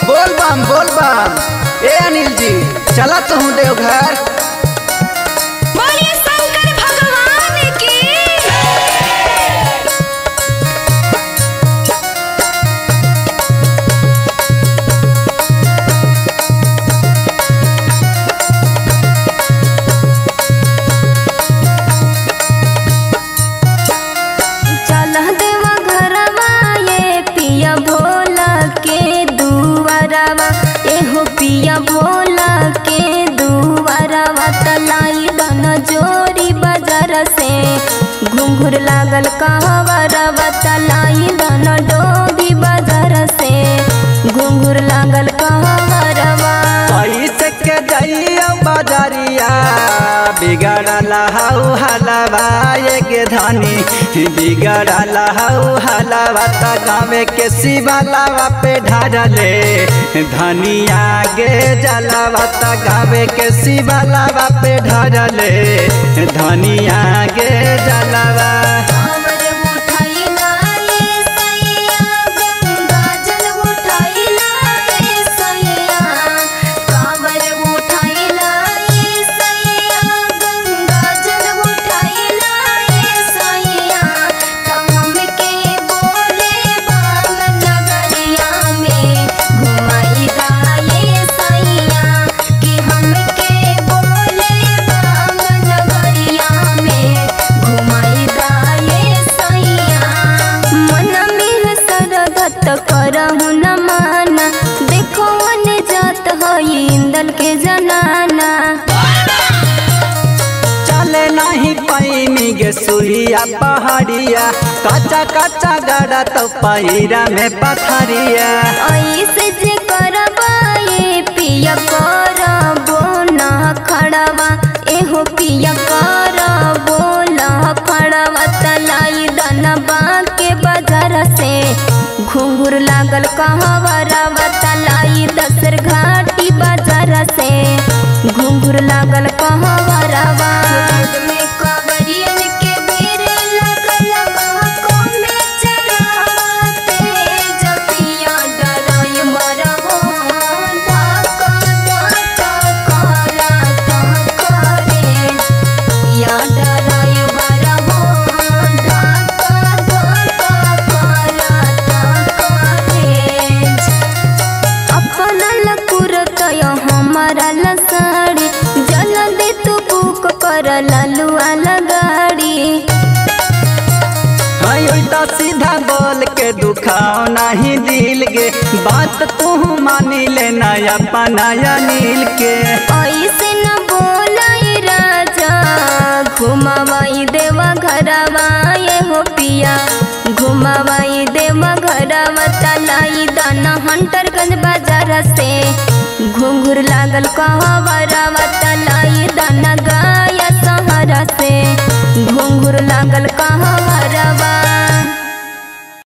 बोल बम बोल बम ए अनिल जी चला तू देवघर बोलिए शंकर भगवान की चल देवा घरवा ये पिया भोला के दुआरवा एहो पिया भोला के दुआरवा तलाई दन जोरी बाजार से घुंघुर लागल कहवरवा तलाई दन डोभी बाजार से घुंघुर लागल कहवरवा पैसे के जाइयो बाजारिया बिगड़ल हऊ हलवा ये के धनी बिगड़ल हऊ हलवा त गावे के शिवलावा पे ढारले धनिया गे जलवा त गावे के शिवलावा पे ढारले धनिया गे जलवा कांवर उठाइला ये सैया गंगा जल उठाइला ये सैया कांवर उठाइला ये सैया गंगा जल उठाइला ये सैया हम के बोले बाम नगरिया में घुमाइला ये सैया कि हम के बोले बाम नगरिया में घुमाइला ये सैया मन में सरगत करहु न माना देखो न जात हई इंदल के जनाना चले नहीं पैनी गे सुइया पहाड़िया कच्चा कच्चा गड़ा तो पहिरा में पथरिया ऐसे जे करबा ये पिया करबो ना खड़वा एहो पिया करबो ना खड़वा तलाई दनबा के बाजार से घुंघुर लागल कहवरवा तलाई दसर घाटी बाजार से घुंघुर लागल कहवरवा में कवरियन के भीड़ लगल बाहों में चढ़ाते जपिया डराय मरहो धक्का धक्का करता करे या डराय मरहो धक्का धक्का करता करे अपन लकुरत हमारा लसाड़ी जल दे तू बुक कर ललुआ लगाड़ी हाय उल्टा सीधा बोल के दुखाओ नहीं दिल गे बात तू मानी ले नया पनाया नील के ऐसे न बोलाई राजा घुमावाई देवा घरवा ये हो पिया घुमावाई देवा घरवा तलाई दाना हंटरगंज बाजार से घुंघुर लागल कहवरवा तलाई दाना गा